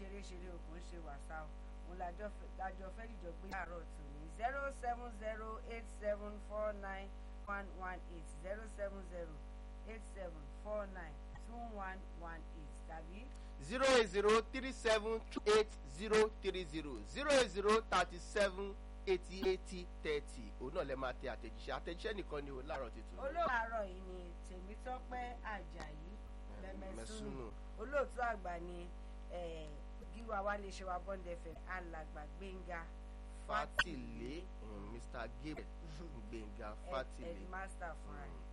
ṣeré-ṣeré o kò ń ṣe wàsá o òun lájọ fẹ́ dìjọ gbé àárọ̀ tù ní zero seven zero eight seven four nine one one eight zero seven zero eight seven four nine two one one eight tàbí zero eight zero three seven two eight zero three zero zero eight zero thirty seven eighty eighty thirty òun náà lè máa tẹ àtẹ̀jíṣẹ́ àtẹ̀jíṣẹ́ nìkan ni o láàárọ̀ tuntun. olóòtú àárọ̀ yìí ni tèmítọ́pẹ́ àjàyí mẹ́mẹ́sùnù Mẹ́sùnù. olóòtú àgbà ni eh, gíwá wa lè ṣe wa bọ́ndẹ̀fẹ̀ alàgbà gbẹ̀ngà fatile um, mr gabriel gbẹ̀ngà fatile. headmaster fúnra ẹ̀.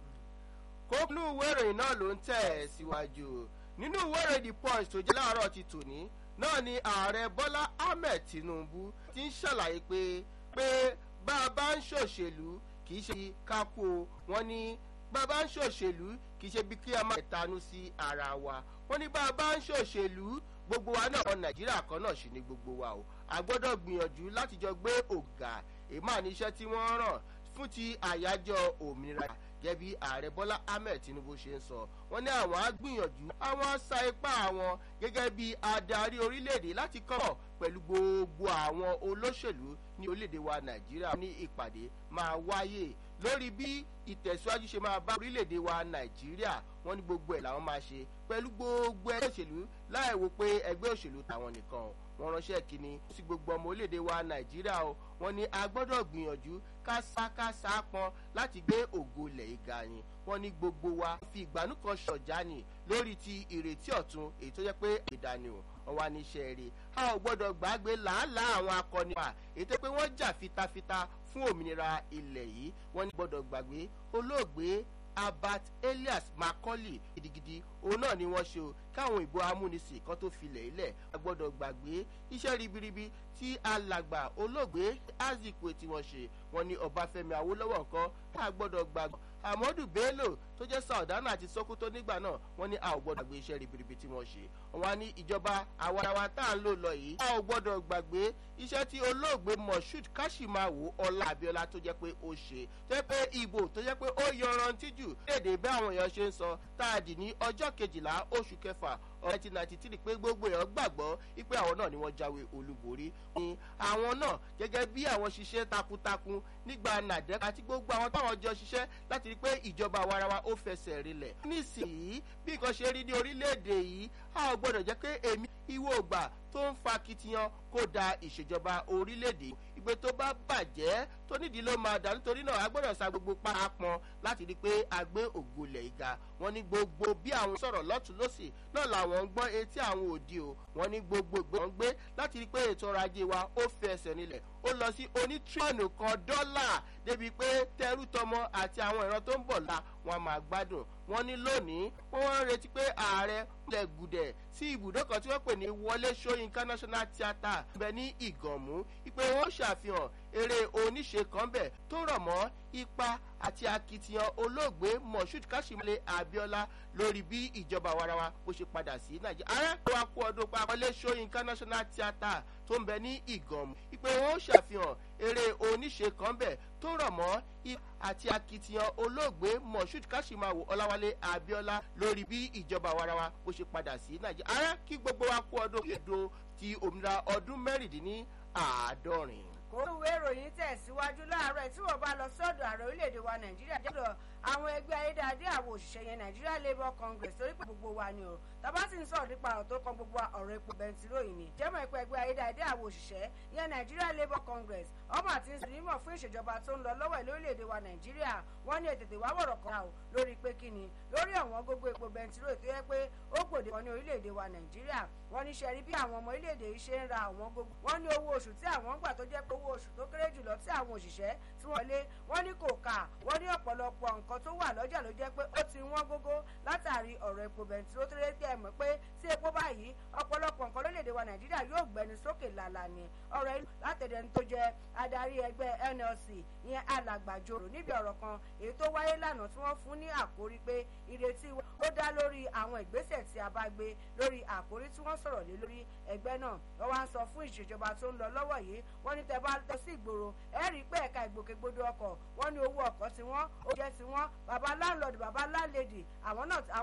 kókùnú ìwé ìròyìn náà ló ń tẹ̀ ẹ́ síwájú nínú ìwé ìròyìn the punch tó jẹ́ láàárọ̀ ti tòní náà ni ààrẹ bọ́lá ahmed tinubu ti ń ṣàlàyé pé pé bá a bá ń ṣòṣèlú kì í ṣe kákó o. wọ́n ní bá a bá ń ṣòṣèlú kì í ṣe bí kí a máa tanú sí ara wa wọ́n ní bá a bá ń ṣòṣèlú gbogbo wa náà ọmọ nàìjíríà kan náà sì ni gbogbo wa o a gbọ́dọ̀ gbìyànjú láti jọ gbé ògà èèmọ̀ níṣẹ́ tí wọ́n ràn fún ti àyájọ́ òmìnira gẹ́gẹ́ bí ààrẹ bọ́lá ahmed tinubu ṣe ń sọ wọ́n ní àwọn á gbìyànjú àwọn á sa ipá àwọn gẹ́gẹ́ bí adarí orílẹ̀-èdè láti kọ́ pẹ̀lú gbogbo àwọn olóṣèlú ní orílẹ̀-èdè wa nàìjíríà ní ìpàdé máa wáyé lórí bí ìtẹ̀síwájú ṣe máa bá orílẹ̀-èdè wa nàìjíríà wọ́n ní gbogbo ẹ̀ làwọn máa ṣe pẹ̀lú gbogbo ẹgbẹ́ òṣèlú láì wo pé ẹgbẹ́ òṣèlú tàwọn nìkan o wọ́n ránṣẹ́ kínní sí gbogbo ọmọ orílẹ̀-èdè wa nàìjíríà o wọ́n ní a gbọ́dọ̀ gbìyànjú kásákásá pọn láti gbé ògo ilẹ̀ ìga yín wọ́n ní gbogbo wa fi ìgbàanú kan ṣọ̀já ni lórí ti ìrètí ọ̀tun èyí tó jẹ́ pé ìdánù wọn wá níṣẹ́ rẹ̀ a ò gbọ́dọ̀ gbàgbé làálàá àwọn akọni wa èyí tó pé wọ́n jà fitafita fún òmìnira ilẹ̀ yìí wọ́n ní gbọ́dọ̀ gbàgbé olóògbé abat elias macaulay gidigidi òun náà ni wọ́n ṣe o káwọn ìbò amúnisìn kan tó filẹ̀ ilẹ̀ a gbọ́dọ̀ gbàgbé iṣẹ́ ribiribi tí alàgbà olóògbé azikwe tí wọ́n ṣe wọ́n ní ọbáfẹ́mi awólọ́wọ̀ nǹkan tá a gbọ́dọ̀ gbàgbọ́ amadu bello tó jẹ́ sàọ̀dánà àti sokoto nígbà náà wọ́n ní a ò gbọ́dọ̀ gbàgbé iṣẹ́ ribiribi tí wọ́n ṣe wọ́n á ní ìjọba àwarawa tá à ń lò lọ yìí a ò gbọ́dọ̀ gbàgbé iṣẹ́ tí olóògbé moshood kashimawo ọlá abiola tó jẹ́ pé ó ṣe tó jẹ́ pé ìbò tó jẹ́ pé ó yọrantí jù léde bí àwọn èèyàn ṣe ń sọ tá a dì ní ọjọ́ kejìlá oṣù kẹfà nineteen ninety three pé gbogbo èèyàn gbàgbọ́ wípé àwọn náà ni wọ́n jáwé olúborí ní àwọn náà gẹ́gẹ́ bí àwọn ṣiṣẹ́ takuntakun nígbà nàdẹ́ àti gbogbo àwọn táwọn jọ ṣiṣẹ́ láti rí pé ìjọba àwarawa ó fẹsẹ̀ rinlẹ̀. nísìnyí bí nǹkan ṣe rí ní orílẹ̀-èdè yìí a ò gbọ́dọ̀ jẹ́ pé èmi ìwọ ògbà tó ń fa kitiyan kó da ìṣèjọba orílẹ̀-èdè ìgbé tó bá bàjẹ́ tó nídìí ló máa dà nítorí náà a gbọ́dọ̀ sa gbogbo parapọn láti rí i pé a gbé ògolẹ̀ ìga wọn ní gbogbo bí àwọn sọ̀rọ̀ lọ́tún lọ́sì náà làwọn ń gbọ́ etí àwọn òdi o wọn ní gbogbo ìgbé wọn gbé láti rí i pé ètò ọrọ̀ ajé wa ó fi ẹsẹ̀ nílẹ̀ ó lọ sí onítírọ̀nù kan dọ́là débi pé tẹrú tọmọ àti àwọn ìran tó ń bọ̀ la wọn máa gbádùn wọn ní lónìí wọn wá ń retí pé ààrẹ lẹ gùdẹ sí ibùdó kan tí wọn pè ní wọlé sọyìnká national theatre bẹ ní ìgànmú ìpè wọn ṣàfihàn eré oníṣe kan bẹ tó rọ mọ ipa àti akitiyan olóògbé moshood kashimale abiola lórí bí ìjọba warawa bó ṣe padà sí nàìjíríà ààrẹ wa kú ọdún pa wọlé sọyìnká national theatre tó ń bẹ ní ìgànmú ìpè wọn ṣàfihàn eré oníṣe kan bẹ tó rọ mọ ipa àti akitiyan olóògbé moshood kashimawo ọláwálé abiola lórí bí ìjọba warawa bó ṣe padà sí nàìjíríà ààrẹ kí gbogbo wa kú ọdún kédo ti òmìnira ọdún mẹ́rìndínní àádọ́rin. kó ìwé ìròyìn tẹ̀síwájú láàárọ̀ tí wọ́n bá lọ sọ́dọ̀ ààrẹ orílẹ̀-èdè wa nàìjíríà jẹ́dọ̀ àwọn ẹgbẹ́ ayédáadé àwọn òṣìṣẹ́ yẹn nigeria labour congress torí pé gbogbo wa ni o tàbá sì ń sọ̀rọ̀ nípa ọ̀rọ̀ tó kan gbogbo ọ̀rọ̀ epo bẹntiró yìí ni jẹ́mọ̀ ẹ̀pẹ́ ẹgbẹ́ ayédáadé àwọn òṣìṣẹ́ yẹn nigeria labour congress ọmọ àti ìsìnrímọ̀ fún ìṣèjọba tó ń lọ lọ́wọ́ lórílẹ̀‐èdè wa nàìjíríà wọ́n ní ètètè wá wọ̀rọ̀ kan o lórí pé kí ni lórí ọ̀wọ́n gbogbo epo bẹntiró tó yẹ pé ó gbòde kan ní orílẹ̀‐èdè wa nàìjíríà wọ́n ní ṣẹ́rí bí àwọn ọmọ orílẹ̀‐èdè yìí ṣe ń ra àwọn gbogbo wọ́n ní owó oṣù tí àwọn ń gbà tó jẹ́ pé owó oṣù tó kéré jùlọ tí àwọn òṣìṣẹ́ tí wọ́n lé wọ́n ní kò kà wọ́n ní ọ̀pọ̀lọpọ̀ nǹkan tó wà lọ́jà ló jẹ́ pé ó ti wọ́n gógó látàrí ọ̀rọ̀ epo bẹntiró tó lé tẹ́ mọ̀ pé tí epo báyìí ọ̀pọ̀lọpọ̀ nǹkan lórílẹ̀‐èdè wa nàìjíríà yóò gbẹnu sókè làlà ni ọ̀rọ̀ ìlú látẹ̀dẹ̀ tó jẹ́ adarí ẹgbẹ́ nlc ìyẹn alàgbàjòrò níbi ọ̀rọ̀ kan èyí tó wáyé lánàá tí wọ́n fún ní àkórí pé ìrètí ó dá lórí àwọn ìgbésẹ̀ tí a bá gbé lórí àkórí tí wọ́n sọ̀rọ̀ lé lórí ẹgbẹ́ náà wọ́n wá ń sọ fún ìṣèjọba tó ń lọ lọ́wọ́ yìí wọ́n ní tẹ́ bá lọ sí ìgboro ẹ rí i pé ẹ̀ka ìgbòkègbodò ọkọ̀ wọ́n ní owó ọkọ̀ tiwọn ó jẹ́ tiwọn bàbá láńlọ́ọ̀dù bàbá láńlẹ́dì àwọn náà